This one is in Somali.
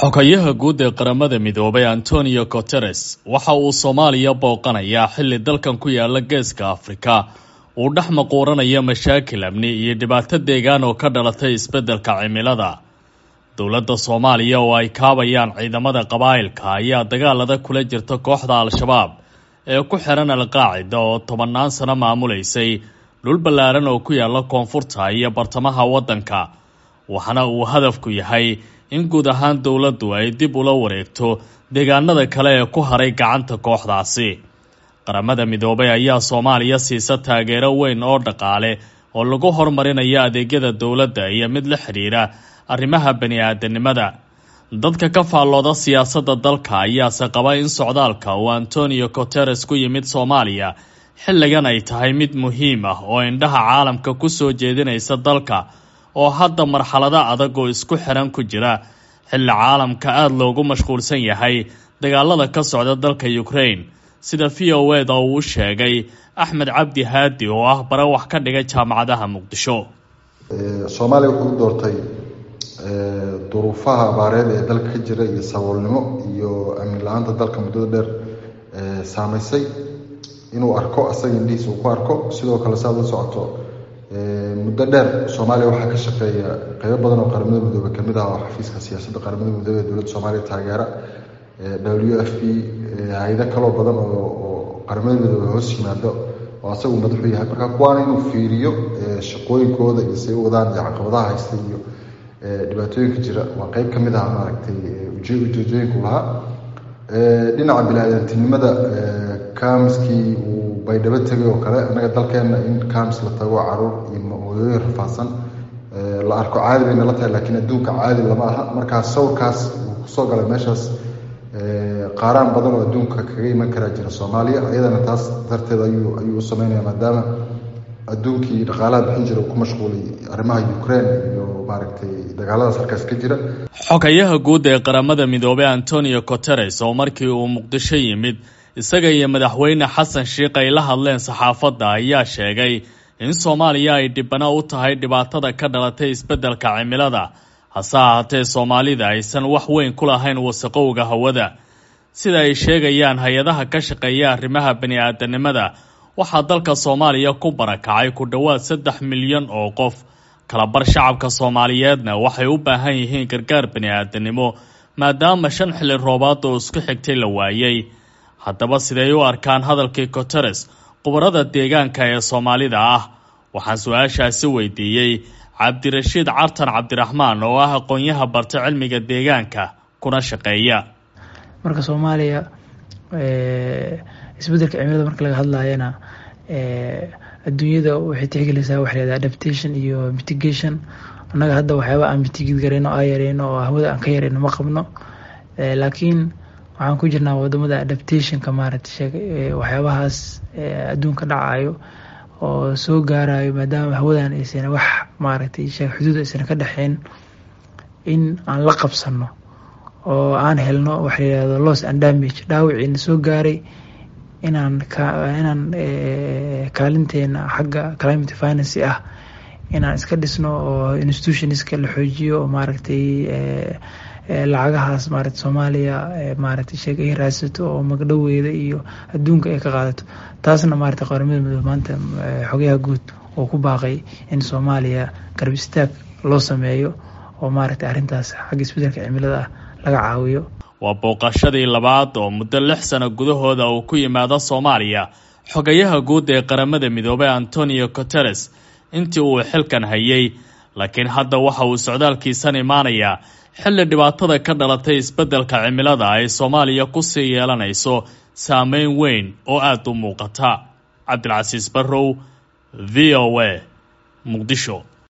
xogayaha guud ee qaramada midoobay antonio guteres waxa uu soomaaliya booqanayaa xilli dalkan ku yaala geeska afrika uu dhex maquuranayo mashaakil amni iyo dhibaato deegaan oo ka dhalatay isbeddelka cimilada dowladda soomaaliya oo ay kaabayaan ciidamada qabaa'ilka ayaa dagaalada kula jirta kooxda al-shabaab ee ku xiran alqaacida oo tobannaan sano maamulaysay dhul ballaaran oo ku yaala koonfurta iyo bartamaha waddanka waxaana uu hadafku yahay in guud ahaan dowladdu ay dib ula wareegto deegaanada kale ee ku haray gacanta kooxdaasi qaramada midoobay ayaa soomaaliya siisa taageero weyn oo dhaqaale oo lagu horumarinayo adeegyada dowladda iyo mid la xidhiira arrimaha bani-aadanimada dadka ka faallooda siyaasadda dalka ayaase qaba in socdaalka uu antonio guteres ku yimid soomaaliya xilligan ay tahay mid muhiim ah oo indhaha caalamka ku soo jeedinaysa dalka oo hadda marxalado adag oo isku xiran ku jira xilli caalamka aada loogu mashquulsan yahay dagaalada ka socda dalka ukraine sida v o eda uu u sheegay axmed cabdi haadi oo ah bare wax ka dhigay jaamacadaha muqdisho soomaaliya wuxuu u doortay duruufaha abaareed ee dalka ka jira iyo saboolnimo iyo amni la-aanta dalka muddada dheer saameysay inuu arko asaga indhihiisa uu ku arko sidoo kale si aad la socoto muddo dheer soomaaliya waxaa ka shaqeeya qeybo badan oo qaramada midoobe kamid ah oo xafiiska siyaasadda qaramada midoobe ee dowladda soomaaliya taageera w f p hay-ado kaloo badan oo qaramada midoobe hoos yimaado oo asagu madaxu yahay marka kuwaana inuu fiiriyo shaqooyinkooda iyo say u wadaan iyo caqabadaha haysta iyo dhibaatooyinka jira waa qeyb ka mid ah maaragtay ujeedooyinku lahaa dhinaca bini-aadantinimada kaamiskii uu baydhabo tegay oo kale annaga dalkeenna in kaamis la tago caruur iyo hooyooyin rafaadsan la arko caadi bay nala tahay laakiin adduunka caadi lama aha markaa sawirkaas uu kusoo galay meeshaas qaaraan badan oo adduunka kaga iman karaa jira soomaaliya iyadana taas darteed ayuu ayuu u sameynaya maadaama adduunkii dhaqaalaha bixin jira uu ku mashquulay arrimaha ukraine iyo maaragtay dagaaladaas halkaas ka jira xogayaha guud ee qaramada midoobey antonio guteres oo markii uu muqdisho yimid isaga iyo madaxweyne xasan sheikh ay la hadleen saxaafadda ayaa sheegay in soomaaliya ay dhibano u tahay dhibaatada ka dhalatay isbeddelka cimilada hase ahaatee soomaalida aysan wax weyn ku lahayn wasaqowga hawada sida ay sheegayaan hay-adaha ka shaqeeya arrimaha bani-aadanimada waxaa dalka soomaaliya ku barakacay ku dhowaad saddex milyan oo qof kalabar shacabka soomaaliyeedna waxay u baahan yihiin gargaar bani-aadanimo maadaama shan xilli roobaad oo isku xigtay la waayey haddaba siday u arkaan hadalkii guteres khubarada deegaanka ee soomaalida ah waxaan su-aashaasi weydiiyey cabdirashiid cartan cabdiraxmaan oo ah aqoonyaha barta cilmiga deegaanka kuna shaqeeya marka soomaaliya isbeddelka cimilada marka laga hadlayana adduunyada waxay tixgelaysaa waxa lahahda adaptation iyo mitigation annaga hadda waxyaaba aan mitigid garayno aa yareyno oo hawada aan ka yareyno ma qabno laakiin waxaan ku jirnaa wadamada adaptationka maaragtay waxyaabahaas adduunka dhacayo oo soo gaarayo maadaama hawadan aysan wax maaragtay xuduud aysan ka dhexeyn in aan la qabsano oo aan helno waxa layihahdo loss and damage dhaawiciina soo gaaray inaan inaan kaalinteena xagga climate finance ah inaan iska dhisno oo institutionska la xoojiyo oo maaragtay lacagahaas maarata soomaaliya maaragtay sheeg ay raadsato oo magdhoweeda iyo adduunka ay ka qaadato taasna maarata qaramada midoobe maanta xogayaha guud oo ku baaqay in soomaaliya garab istaag loo sameeyo oo maaragtay arrintaas xagga isbeddelka cimilada ah laga caawiyo waa booqashadii labaad oo muddo lix sano gudahooda uu ku yimaado soomaaliya xogayaha guud ee qaramada midoobey antonio guteres intii uu xilkan hayay laakiin hadda waxa uu socdaalkiisan imaanayaa xilli dhibaatada ka dhalatay isbeddelka cimilada ay soomaaliya kusii yeelanayso saameyn weyn oo aada u muuqata cabdilcasiis barrow v o a muqdisho